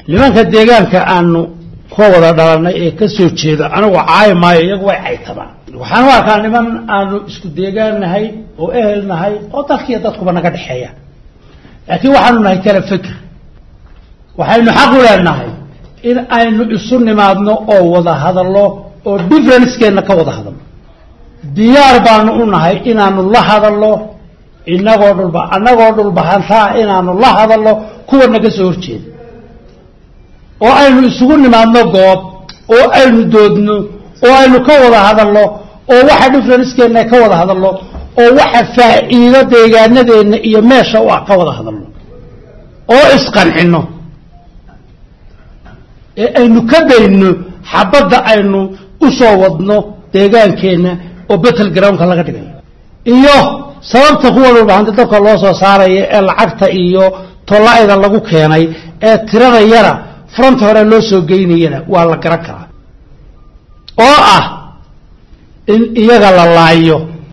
nimanka deegaanka aanu ka wada dhalanay ee ka soo jeeda anigu caayi maayo iyagu way caytabaan waxaan u arkaa niman aanu isku deegaan nahay oo ehel nahay oo dalkiiyo dadkuba naga dhexeeya laakiin waxaanu nahay kala feker waxaynu xaq u leenahay in aynu isu nimaadno oo wada hadallo oo differencekeenna ka wada hadalno diyaar baanu u nahay inaanu la hadalno inagoo dhulba annagoo dhulbahantaa inaanu la hadalno kuwa naga soo horjeeda oo aynu isugu nimaadno goob oo aynu doodno oo aynu ka wada hadalno oo waxa differencekeenna ka wada hadalno oo waxa faa'iido deegaanadeenna iyo meesha u ah ka wada hadalno oo isqancinno ee aynu ka dayno xabadda aynu u soo wadno deegaankeenna oo battle groundka laga dhigayo iyo sababta kuwa dhulbahanta dabka loo soo saaraya ee lacagta iyo tolla-ida lagu keenay ee tirada yara front hore loo soo geynayana waa la garan karaa oo ah in iyaga la laayo